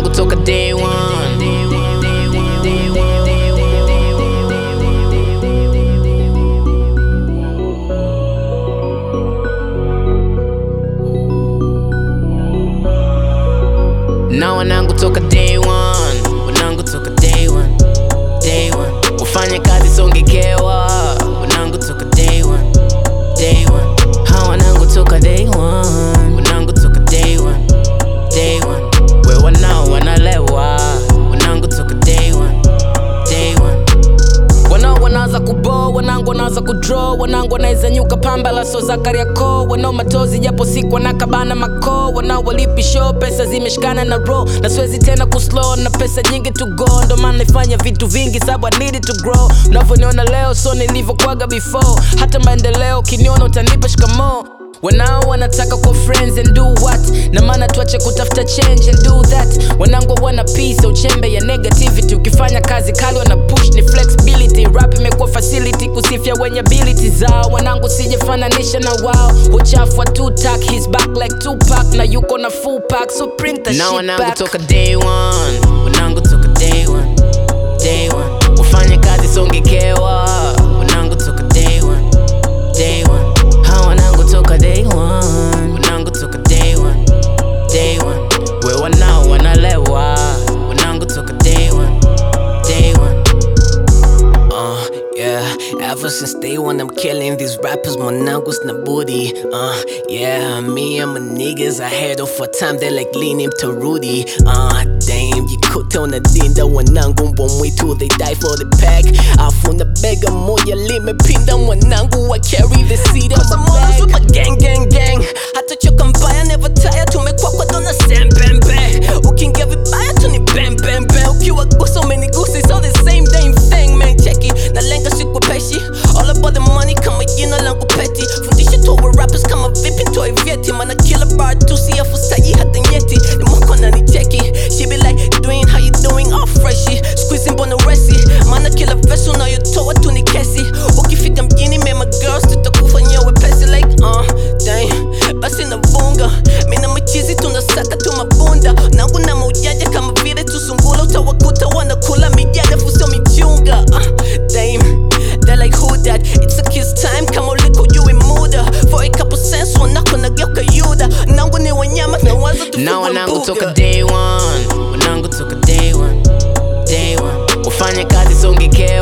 wanangu toka day one. na wanangu toka day one, wanangu toka day one, day one. Wafanye kazi songekewa, wanangu toka day one, day one. Ha wanangu toka day one, wanangu toka day one, day one. We wanao wanalewa, wanangu toka day one, day one. Wanao wanaanza kubo, wanangu wanaanza kudraw, wanangu wanaweza nyuka pamba la so za Kariakoo, wanao matozi japo siku wanakabana mako, wanao walipi show, pesa zimeshikana na roll, na siwezi tena kuslow, na pesa nyingi to go, ndo maana naifanya vitu vingi sababu I needed to grow. Unavyoniona leo so nilivyokuwaga before, hata maendeleo ukiniona utanipa shikamoo wanao wanataka kwa friends and do what na maana tuache kutafuta change and do that wanangu wana peace uchembe ya negativity ukifanya kazi kali wana push ni flexibility rap imekuwa facility kusifia wenye ability zao wanangu sijafananisha na wao uchafu wa tutak his back like Tupac na yuko na full pack so bring the Na shit wanangu back toka day one, wanangu toka day one, day one. Wafanye kazi songekewa, wanangu toka day one, day one. Ha wanangu toka day one, wanangu toka day one, day one. We wanao wanalewa, wanangu toka day one, day one. Uh, yeah, ever since day one, I'm killing these rappers, monangos na booty. Uh, yeah, me and my niggas, I had off for time, they like leaning to Rudy. Uh, damn, you could tell na dinda wanangu wamwitu, they die for the pack. Afuna bega moja limepinda wanangu, I carry the seed of my bag. with my gang, gang, gang. Hatachoka mbaya, never tire, tumekuwa kwa dona sam, bam, bam. Ukiingia vibaya tu ni bam, bam, bam. Ukiwa gusa umenigusa, it's all the same damn thing, man. Check it, nalenga siku peshi. All about the money, kama jina langu peti. Fundisha tu wa rappers kama vipi ntoe vyeti. Mana kila bar tu siafu sahi hata nyeti. Ni mwako ananicheki. She be like, doing how you doing, all freshy. Squeezing bona resi. Mana kila verse unayotoa tu ni kesi. Ukifika mjini, me my girls tutakufanyia wepesi like, uh, damn. Basi navunga. Mina machizi tunasaka tu mabunda. Nangu na maujanja kama vile tusungula. Utawakuta wanakula mijana fusio michunga. Uh, damn. They're like who that? It's a kiss time kama uliko juu muda. For a couple cents wanako nageuka yuda. Nangu ni wanyama na waza tu Na fuwa wanangu mbuga. toka day one, wanangu toka day one, day one. Wafanye kazi songekewa